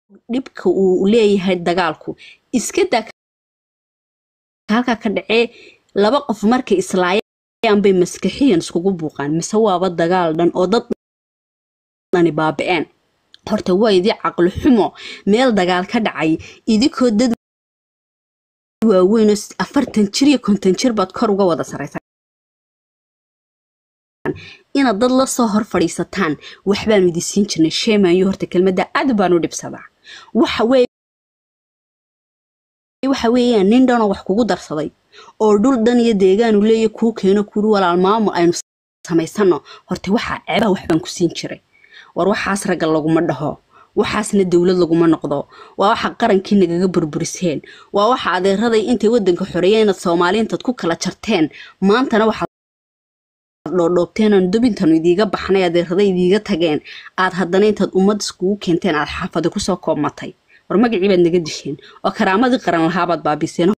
dhibka uu leeyahay dagaalku iska daa halkaa ka dhacee laba qof markay islaayaan bay maskaxiyan iskugu buuqaan mise waaba dagaal dhan oo dad dhani baaba'een horta waa idii caqli xumo meel dagaal ka dhacay idinkoo dad waaweyn oo afartan jir iyo konton jir baad kor uga wada saraysaa inaad dad la soo hor fadhiisataan waxbaanu idin siin jirnay sheemayo horta kelmadda aad baanu dhibsadaa waxa weeye waxa weeyaan nin dhanoo wax kugu darsaday oo dhul dhan iyo deegaanu leeya kuu keeno kuuri walaal maamul aynu samaysano horta waxaa ceebaa waxbaan ku siin jiray war waxaas ragga laguma dhaho waxaasna dowlad laguma noqdo waa waxa qarankii nagaga burburiseen waa waxa adeeraday intay wadanka xoreeyeen inaad soomaaliintaad ku kala jarteen maantana waxaad dhoodhoobteen aan dubintanu idiiga baxnay adeeraday idiiga tageen aad haddana intaad ummad iskugu keenteen aad xaafada kusoo koobmatay war magacii baad naga disheen oo karaamadii qaran lahaabaad baabiseen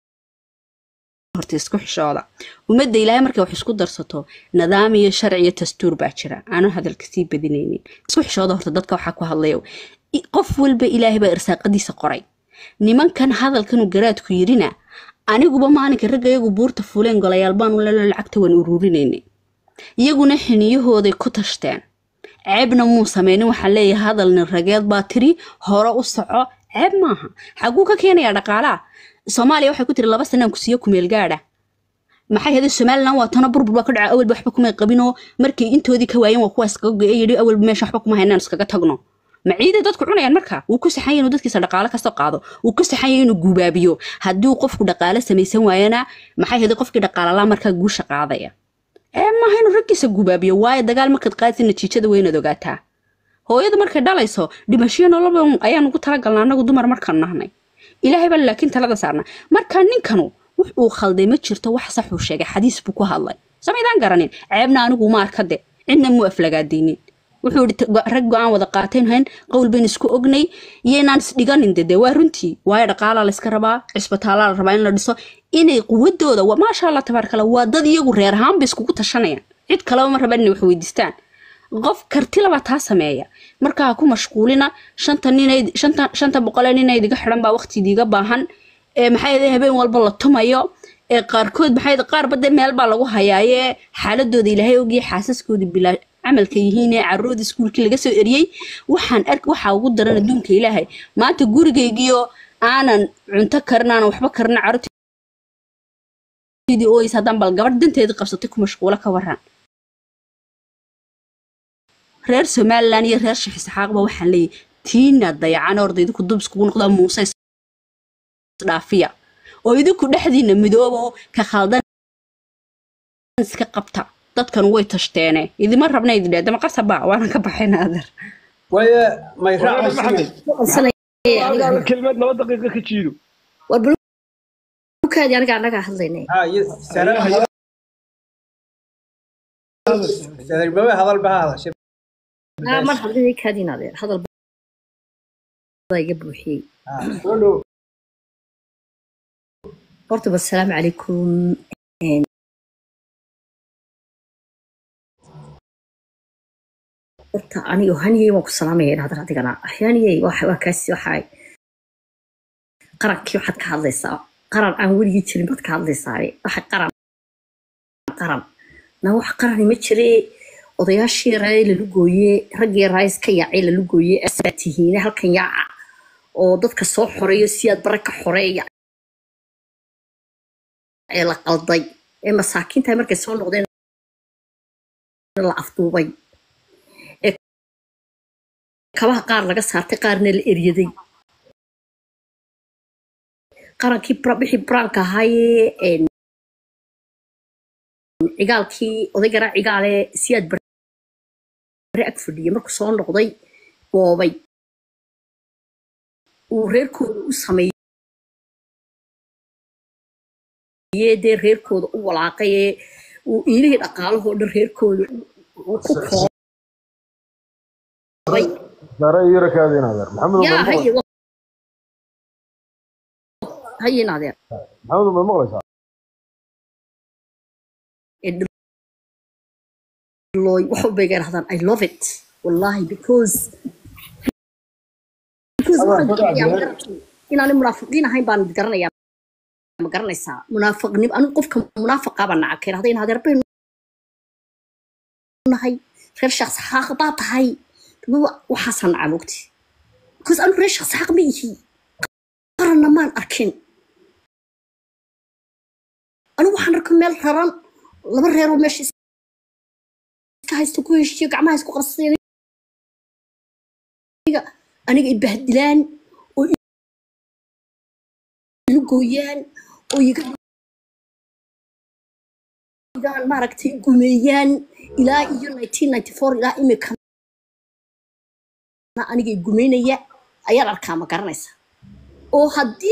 horta isku xishooda ummadda ilaahay markay wax isku darsato nidaam iyo sharci iyo dastuur baa jira aanu hadalka sii badinaynin isku xishooda horta dadka waxaa ku hadlaya qof walba ilaahay baa irsaaqadiisa qoray nimankan hadalkanu garaadku yidhina aniguba maalinka ragga iyagu buurta fuuleen golayaal baanu lelo lacagta waan uruurinaynay iyaguna xiniyahooday ku tashteen ceebna muu sameynin waxaan leeyahay hadalnin rageed baa tiri hore u soco ceeb maaha xaguu ka keenayaa dhaqaalaa soomaaliya waxay ku tiri laba sanaan ku siiyo kumeel gaadha maxay haday somalilan waa tana burbur baa ka dhaca awalba waxba kumay qabinoo markay intoodii ka waayeen waa kuwa iskaga go'e yidhi awalba meesha waxba kuma haynaan iskaga tagno ma ciiday dadku cunayaan marka wuu ku saxan yahay inuu dadkiisa dhaqaale kasoo qaado wuu ku saxan yahay inuu guubaabiyo haddii qofku dhaqaale samaysan waayana maxay haday qofkii dhaqaalalaa markaa guusha qaadaya ee maaha inuu raggiisa gubaabiyo waayo dagaal markaad qaadsi natiijada weynaad ogaataa hooyada markay dhalayso dhimashiyo noloba ayaan ugu talagalna anagu dumar markaan nahnay ilaahay baa laakiin talada saarna marka ninkanu wux uu khalday ma jirto wax saxuu sheegay xadiis buu ku hadlay samaydaan garanin ceebna anigu ma arkade cidna muu aflagaadaynin wuxuu yidhi rag go-aan wada qaatayn hayn qowl bayn isku ognay iyo inaan isdhiganin dede waa runtii waayo dhaqaalaa layska rabaa cisbitaalaa la rabaa in la dhiso inay quwadooda maasha allah tabaarkala waa dad iyagu reer ahaan bay iskugu tashanayaan cid kaleba ma rabaan inay wax weydiistaan qof kartilaba taa sameeya marka ha ku mashquulina shanta ninay shanta shanta boqolee nina idiga xidhan baa waqti idiga baahan ee maxay ahayd habeen walba la tumayo ee qaarkood maxay ahayd qaarba dee meel baa lagu hayaaye xaaladooda ilaahay ogiya xaasaskooda bilaa camalka yihiin ee carruurda iskuulkii laga soo eriyey waxaan ark waxaa ugu daran adduunka ilaahay maanta gurigaygiyo aanan cunto karin aanan waxba karin carruurtii ooys haddaan bal gabadh danteedii qabsatay ku mashquulo ka waran reer somalilan iyo reer sheekh isxaaqba waxaan leeyahay tiina dayacan orda idinku dub iskugu noqdaa muuse isdhaafiya oo idinku dhexdiina midoobo ka khaldan iska qabta dadkan way tashteene idima rabna idi dheedama qasaba waana ka baxayna adeer waya may raacaysa adiga kelmad laba daqiiqo ka jiido war bulukaadi aniga annagaa hadlaynay sadarbawe hadal baha hadashay aa mar hadlinay kaadiin adeer hadal baa iga buuxiyey horta wasalaamu calaykum horta anigo haniyey waan ku salaamaya in hadal adigana haniyey waa kaasi waxaa qarankii waxaad ka hadlaysaa qaran aan weligii jirin baad ka hadlaysaa waxa qaran qaran na wax qarani ma jire odayaashii raay lalu gooye raggii raayis ka yaacay lalu gooye asaa tihiine halkan yaaca oo dadka soo xoreeyo si aad bare ka xoreeya ee la qalday ee masaakiinta markay soo noqdeen la afduubay ee kabaha qaar laga saartay qaarna la eryaday qarankii bixii buraanka ahaayee cigaalkii odaygaraa cigaale si aad bare ag fadhiyay markuu soo noqday boobay uu reerkooda u sameeyey dee reerkooda u walaaqay ee uu iilihii dhaqaalahoo dhan reerkooda uu ku koobay yaa haye haye naadeer maxamed ma maqlaysaa looy wax walba iga dhahdaan i love it wallahi because because waxaan garanayaa ma garatay inaanay munaafiqiin ahayn baan garanayaa ma garanaysaa munaafiqnimo anigu qofka munaafiqa baan naca keen hadday adeer baynu nahay reer shakhs xaaq baa tahay waxaasaan naca mogti because anigu reer shakhs xaaq ma ihi qaranna maan arkin anigu waxaan arka meel raran laba reeroo meesha iska haysto ku heshiiyo gacmaha isku qarsadeen aniga ibahdilaan oo ilu gooyaan oo iga dhigaan maaragtay gumeeyaan ilaa iyo 1994 ilaa imika aniga gumeynaya ayaan arkaa ma garanaysa oo haddii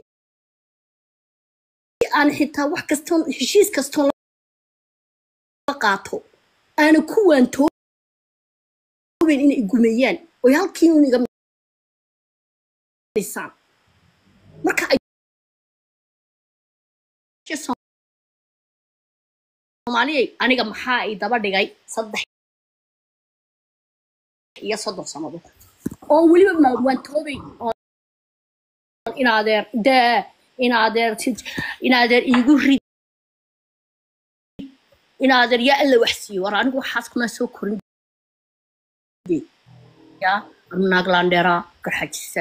aan xitaa wax kastoo heshiis kastoo la qaato aana ku waantooben inay gumeeyaan oo halkii un iga misaan marka ay soomaaliyay aniga maxaa ay daba dhigay saddex iyo soddon sannadood oo weliba mawaantoobay oo inaadeer dee inaadeer inaadeer iigu rid inaadeer yaa alla wax siiyo war anigu waxaas kuma soo korin yaa naaglandheera garxajisa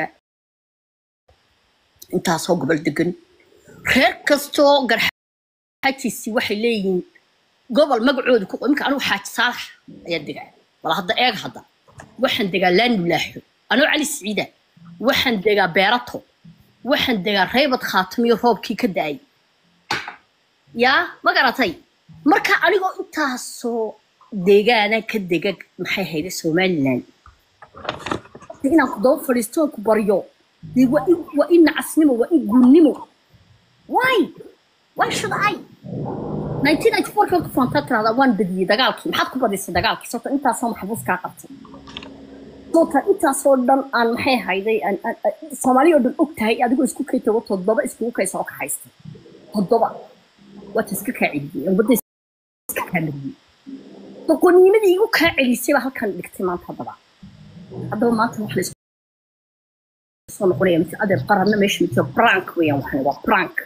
intaasoo gobol degan reer kastoo garxajisi waxay leeyihiin gobol magacooda ku imika anigu xaaji saalax ayaa degaa wala hadda eeg hadda waxaan degaa laanulaaxo anoo cali siciida waxaan degaa beerato waxaan degaa reybad khaatamiyo roobkii ka da-ay yaa ma garatay marka anigoo intaasoo deegaana ka dega maxay hayda somaliland inaan ku daba fadhiisto ku baryo dee waa in waa in nacasnimo waa in guunnimo why why should i 1994 kan ku faantaa tirahdaa waan badiyey dagaalkii maxaad ku badisay dagaalkii sababta intaasoo maxbuus kaa qabtay sababta intaasoo dhan aan maxay hayday soomaaliya oo dhan og tahay adigoo isku kay tago toddoba iskugu kay soo kaxaystay toddoba waata iska kaa celiyey wadda iska kaa mariyey doqonimadii igu kaa celisay baa halkan dhigtay maanta haddaba haddaba maanta wax laysku soo noqonaya mid adeer qaranna meesha mid brank weeyaan waxan waa brank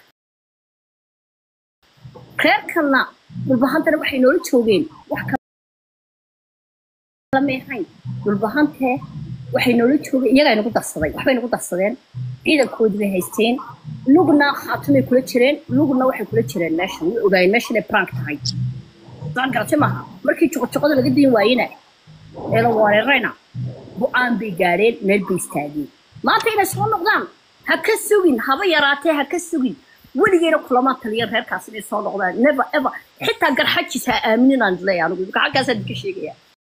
reerkanna dhulbahantana waxay noola joogeen wax kala meehayn dhulbahantee waxay noola joogeen iyagaa nagu darsaday waxbay nagu darsadeen ciidankoodii bay haysteen lugna khaatumay kula jireen lugna waxay kula jireen meeshan way ogaayeen meesha inay brank tahay saan garatay maaha markii joqojoqada laga dayn waayena ee la weerarayna go-aan bay gaadheen meel bay istaageen maanta inay soo noqdaan ha ka sugin haba yaraatee ha ka sugin weligeena kulamaa taliya reerkaas inay soo noqdaan never ever xitaa garxajis ha aaminin aan leeyahay anigu xaggaasaan idinka sheegaya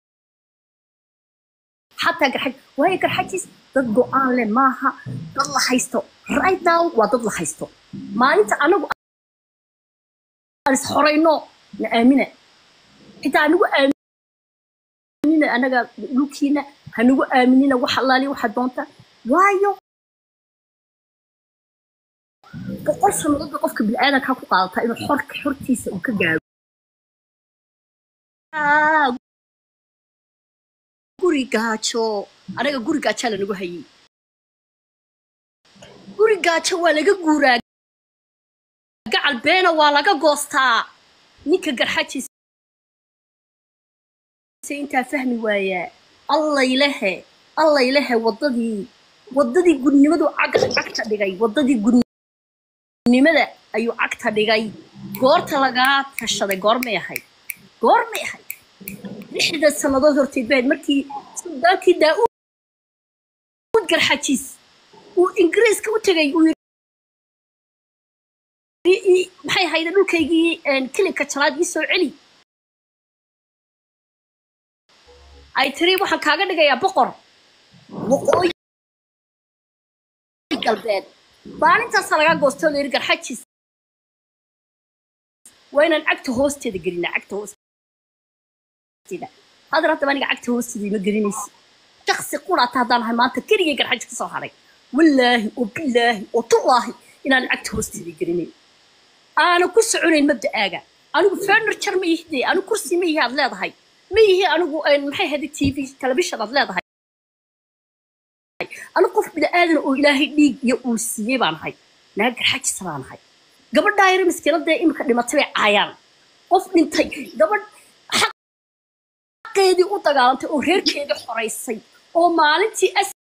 xataa garxaj waayo garxajis dad go-aan leh maaha dad la haysto right now waa dad la haysto maalinta anagu aan is horayno na aamina xitaa anigu aaminina anaga dhulkiina hanagu aaminina wax allaali waxa doonta waayo boqol sannadood bay qofka bini'aadanka ku qaadataa inuu xorka xortiisa uu ka gaaro guri gaajo anaga guri gaajaa lanagu hayay guri gaajo waa laga guuraa gacal beena waa laga goostaa ninka garxajiisa intaa fahmi waayaa allaylehe allaylehe waddadii waddadii gudnimadu cagta dhigay waddadii gudnimada ayuu cagta dhigay goorta lagaa tashaday goormay ahayd goormay ahayd lixda sannadood horteed bahayd markii suldaankii daa'uud garxajiis uu ingiriiska u tegay uu maxay ahayde dhulkaygii kilinka jalaad ii soo celi ay tiri waxaan kaaga dhigayaa boqor waqooyi galbeed maalintaasa lagaa goostoo layiri garxajis waa inaan cagta hoosteeda gelinaa cagta hoosteeda hadar haddaba aniga cagta hoosteeda ima gelinaysi shaksi quraata haddaan ahay maanta keligay garxaj ka soo haray wallaahi oo bilaahi oo tullaahi inaan cagta hoosteeda gelinayn aana ku soconayn mabda'aaga anigu furniture ma ihde anigu kursi ma ihi aad leedahay ma ihi anigu maxay ahayd t v telefishan aad leedahay anu qof bini-aadan oo ilaahay dhiig iyo uu siiyey baan ahay naag garxajisa baan ahay gabadhaa yare miskiinadee imika dhimatay bay caayaan qof dhintay gabadh xaqeedii u dagaalantay oo reerkeedii xoraysay oo maalintii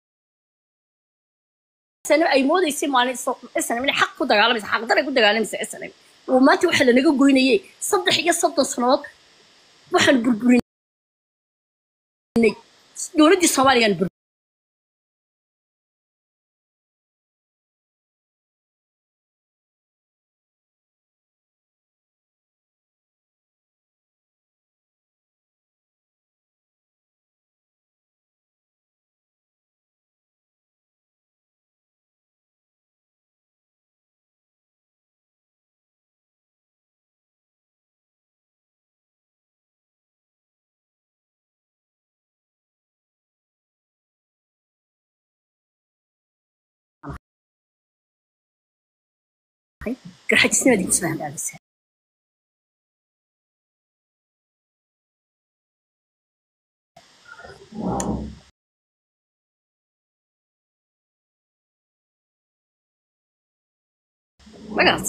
snm ay moodaysay maalin snm inay xaq ku dagaalamaysa xaqdaray ku dagaalamaysa snm oo maanta waxaa lanaga goynayay saddex iyo soddon sannadood waxaan burburinay dowladdii soomaaliyaan bur garxajisnimadii kusoo hagaagaysa magarat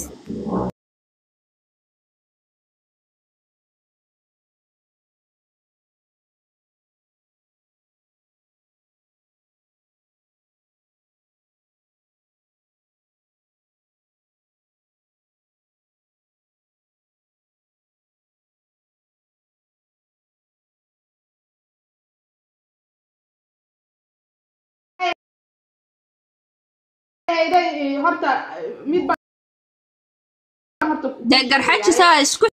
horta mid baa horta dee garxajisaa isku